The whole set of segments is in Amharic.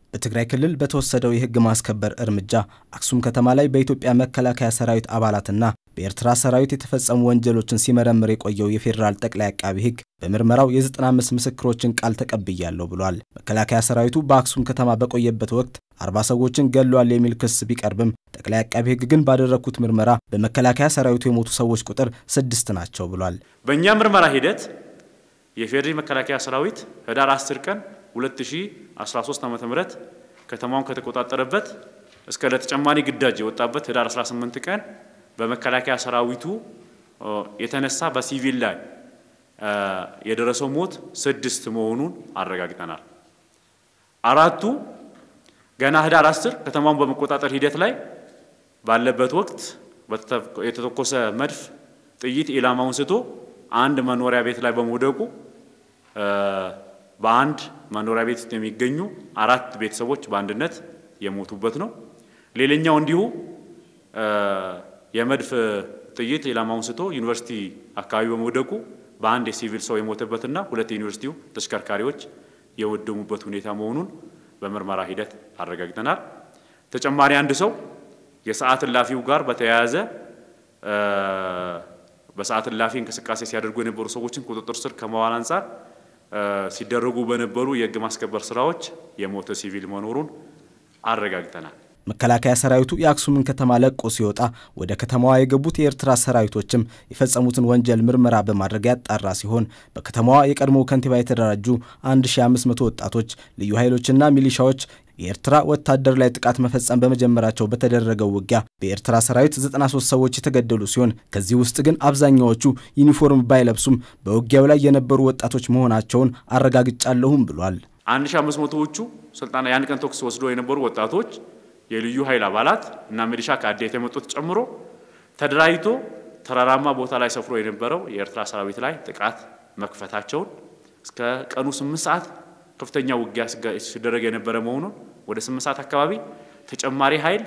በትግራይ ክልል በተወሰደው የሕግ ማስከበር እርምጃ አክሱም ከተማ ላይ በኢትዮጵያ መከላከያ ሰራዊት አባላትና በኤርትራ ሰራዊት የተፈጸሙ ወንጀሎችን ሲመረምር የቆየው የፌዴራል ጠቅላይ አቃቢ ሕግ በምርመራው የ95 ምስክሮችን ቃል ተቀብያለሁ ብሏል። መከላከያ ሰራዊቱ በአክሱም ከተማ በቆየበት ወቅት አርባ ሰዎችን ገድሏል የሚል ክስ ቢቀርብም ጠቅላይ አቃቢ ሕግ ግን ባደረግኩት ምርመራ በመከላከያ ሰራዊቱ የሞቱ ሰዎች ቁጥር ስድስት ናቸው ብሏል። በእኛ ምርመራ ሂደት የፌዴራል መከላከያ ሰራዊት ህዳር 10 ቀን 2013 ዓ.ም ከተማውን ከተቆጣጠረበት እስከ ለተጨማሪ ግዳጅ የወጣበት ህዳር 18 ቀን በመከላከያ ሰራዊቱ የተነሳ በሲቪል ላይ የደረሰው ሞት ስድስት መሆኑን አረጋግጠናል። አራቱ ገና ህዳር 10 ከተማውን በመቆጣጠር ሂደት ላይ ባለበት ወቅት የተተኮሰ መድፍ ጥይት ኢላማውን ስቶ አንድ መኖሪያ ቤት ላይ በመውደቁ በአንድ መኖሪያ ቤት ውስጥ የሚገኙ አራት ቤተሰቦች በአንድነት የሞቱበት ነው። ሌላኛው እንዲሁ የመድፍ ጥይት ኢላማውን ስቶ ዩኒቨርሲቲ አካባቢ በመውደቁ በአንድ የሲቪል ሰው የሞተበትና ሁለት የዩኒቨርሲቲው ተሽከርካሪዎች የወደሙበት ሁኔታ መሆኑን በምርመራ ሂደት አረጋግጠናል። ተጨማሪ አንድ ሰው የሰዓት እላፊው ጋር በተያያዘ በሰዓት እላፊ እንቅስቃሴ ሲያደርጉ የነበሩ ሰዎችን ቁጥጥር ስር ከመዋል አንጻር ሲደረጉ በነበሩ የሕግ ማስከበር ስራዎች የሞተ ሲቪል መኖሩን አረጋግጠናል። መከላከያ ሰራዊቱ የአክሱምን ከተማ ለቆ ሲወጣ ወደ ከተማዋ የገቡት የኤርትራ ሰራዊቶችም የፈጸሙትን ወንጀል ምርመራ በማድረግ ያጣራ ሲሆን በከተማዋ የቀድሞ ከንቲባ የተደራጁ 1500 ወጣቶች፣ ልዩ ኃይሎችና ሚሊሻዎች የኤርትራ ወታደር ላይ ጥቃት መፈጸም በመጀመራቸው በተደረገው ውጊያ በኤርትራ ሰራዊት 93 ሰዎች የተገደሉ ሲሆን ከዚህ ውስጥ ግን አብዛኛዎቹ ዩኒፎርም ባይለብሱም በውጊያው ላይ የነበሩ ወጣቶች መሆናቸውን አረጋግጫለሁም ብሏል። 1500ዎቹ ስልጠና የአንድ ቀን ተኩስ ወስዶ የነበሩ ወጣቶች የልዩ ኃይል አባላት እና ሚሊሻ ከአዴት የመጡት ጨምሮ ተደራጅቶ ተራራማ ቦታ ላይ ሰፍሮ የነበረው የኤርትራ ሰራዊት ላይ ጥቃት መክፈታቸውን እስከ ቀኑ 8 ሰዓት ከፍተኛ ውጊያ ሲደረግ የነበረ መሆኑን ወደ 8 ሰዓት አካባቢ ተጨማሪ ኃይል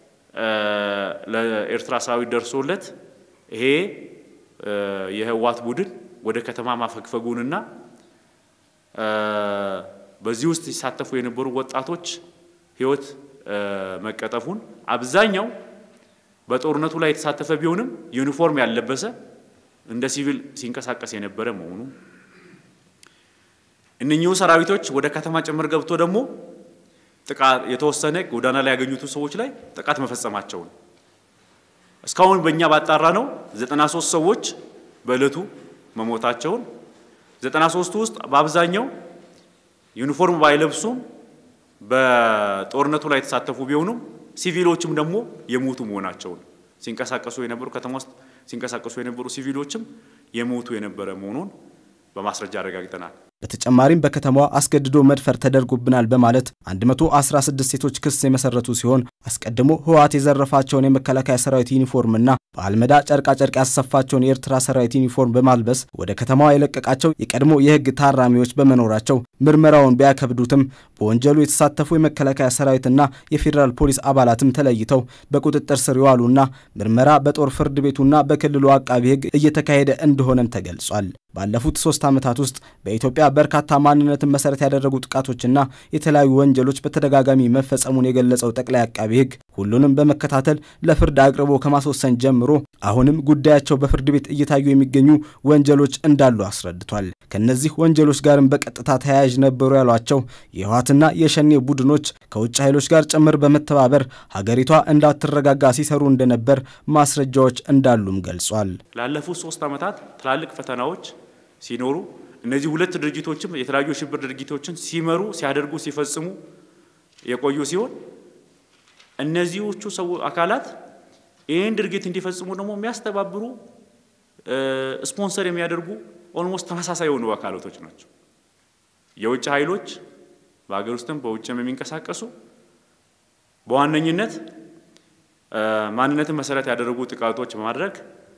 ለኤርትራ ሰራዊት ደርሶለት ይሄ የህወሓት ቡድን ወደ ከተማ ማፈግፈጉንና በዚህ ውስጥ ሲሳተፉ የነበሩ ወጣቶች ህይወት መቀጠፉን አብዛኛው በጦርነቱ ላይ የተሳተፈ ቢሆንም ዩኒፎርም ያልለበሰ እንደ ሲቪል ሲንቀሳቀስ የነበረ መሆኑ እነኚሁ ሰራዊቶች ወደ ከተማ ጭምር ገብቶ ደግሞ ጥቃት የተወሰነ ጎዳና ላይ ያገኙት ሰዎች ላይ ጥቃት መፈጸማቸውን እስካሁን በእኛ ባጣራ ነው 93 ሰዎች በዕለቱ መሞታቸውን 93ቱ ውስጥ በአብዛኛው ዩኒፎርም ባይለብሱም በጦርነቱ ላይ የተሳተፉ ቢሆኑም ሲቪሎችም ደግሞ የሞቱ መሆናቸውን ሲንቀሳቀሱ የነበሩ ከተማ ውስጥ ሲንቀሳቀሱ የነበሩ ሲቪሎችም የሞቱ የነበረ መሆኑን በማስረጃ አረጋግጠናል። በተጨማሪም በከተማዋ አስገድዶ መድፈር ተደርጎብናል በማለት 116 ሴቶች ክስ የመሰረቱ ሲሆን አስቀድሞ ህወሓት የዘረፋቸውን የመከላከያ ሰራዊት ዩኒፎርምና በአልመዳ ጨርቃጨርቅ ያሰፋቸውን የኤርትራ ሰራዊት ዩኒፎርም በማልበስ ወደ ከተማዋ የለቀቃቸው የቀድሞ የህግ ታራሚዎች በመኖራቸው ምርመራውን ቢያከብዱትም በወንጀሉ የተሳተፉ የመከላከያ ሰራዊትና የፌዴራል ፖሊስ አባላትም ተለይተው በቁጥጥር ስር የዋሉና ምርመራ በጦር ፍርድ ቤቱና በክልሉ አቃቢ ህግ እየተካሄደ እንደሆነም ተገልጿል። ባለፉት ሶስት ዓመታት ውስጥ በኢትዮጵያ በርካታ ማንነትን መሰረት ያደረጉ ጥቃቶችና የተለያዩ ወንጀሎች በተደጋጋሚ መፈጸሙን የገለጸው ጠቅላይ አቃቢ ህግ ሁሉንም በመከታተል ለፍርድ አቅርቦ ከማስወሰን ጀምሮ አሁንም ጉዳያቸው በፍርድ ቤት እየታዩ የሚገኙ ወንጀሎች እንዳሉ አስረድቷል። ከነዚህ ወንጀሎች ጋርም በቀጥታ ተያያዥ ነበሩ ያሏቸው የህወሓትና የሸኔ ቡድኖች ከውጭ ኃይሎች ጋር ጭምር በመተባበር ሀገሪቷ እንዳትረጋጋ ሲሰሩ እንደነበር ማስረጃዎች እንዳሉም ገልጿል። ላለፉት ሶስት ዓመታት ትላልቅ ፈተናዎች ሲኖሩ እነዚህ ሁለት ድርጅቶችም የተለያዩ የሽብር ድርጊቶችን ሲመሩ፣ ሲያደርጉ፣ ሲፈጽሙ የቆዩ ሲሆን እነዚዎቹ ሰው አካላት ይህን ድርጊት እንዲፈጽሙ ደግሞ የሚያስተባብሩ ስፖንሰር የሚያደርጉ ኦልሞስት ተመሳሳይ የሆኑ አካላቶች ናቸው። የውጭ ኃይሎች በሀገር ውስጥም በውጭም የሚንቀሳቀሱ በዋነኝነት ማንነትን መሰረት ያደረጉ ጥቃቶች በማድረግ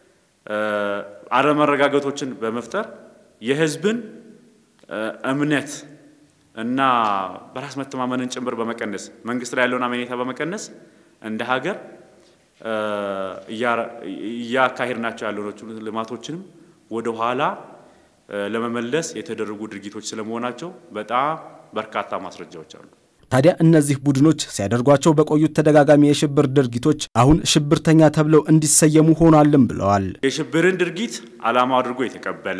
አለመረጋጋቶችን በመፍጠር የህዝብን እምነት እና በራስ መተማመንን ጭምር በመቀነስ መንግስት ላይ ያለውን አመኔታ በመቀነስ እንደ ሀገር እያካሄድናቸው ያሉ ልማቶችንም ወደ ኋላ ለመመለስ የተደረጉ ድርጊቶች ስለመሆናቸው በጣም በርካታ ማስረጃዎች አሉ። ታዲያ እነዚህ ቡድኖች ሲያደርጓቸው በቆዩት ተደጋጋሚ የሽብር ድርጊቶች አሁን ሽብርተኛ ተብለው እንዲሰየሙ ሆኗልም ብለዋል። የሽብርን ድርጊት ዓላማ አድርጎ የተቀበለ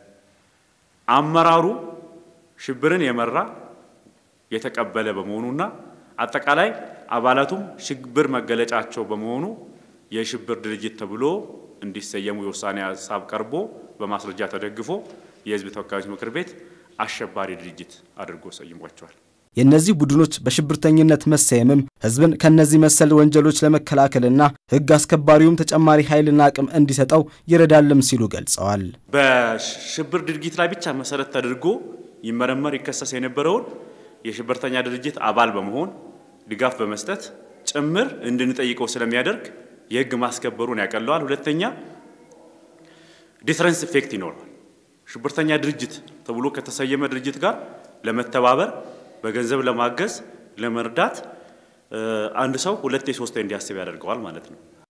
አመራሩ ሽብርን የመራ የተቀበለ በመሆኑና አጠቃላይ አባላቱም ሽብር መገለጫቸው በመሆኑ የሽብር ድርጅት ተብሎ እንዲሰየሙ የውሳኔ ሀሳብ ቀርቦ በማስረጃ ተደግፎ የሕዝብ ተወካዮች ምክር ቤት አሸባሪ ድርጅት አድርጎ ሰይሟቸዋል። የእነዚህ ቡድኖች በሽብርተኝነት መሰየምም ሕዝብን ከእነዚህ መሰል ወንጀሎች ለመከላከልና ሕግ አስከባሪውም ተጨማሪ ኃይልና አቅም እንዲሰጠው ይረዳልም ሲሉ ገልጸዋል። በሽብር ድርጊት ላይ ብቻ መሰረት ተደርጎ ይመረመር ይከሰስ የነበረውን የሽብርተኛ ድርጅት አባል በመሆን ድጋፍ በመስጠት ጭምር እንድንጠይቀው ስለሚያደርግ የህግ ማስከበሩን ያቀለዋል። ሁለተኛ ዲፍረንስ ኢፌክት ይኖረዋል። ሽብርተኛ ድርጅት ተብሎ ከተሰየመ ድርጅት ጋር ለመተባበር በገንዘብ ለማገዝ ለመርዳት አንድ ሰው ሁለቴ ሶስቴ እንዲያስብ ያደርገዋል ማለት ነው።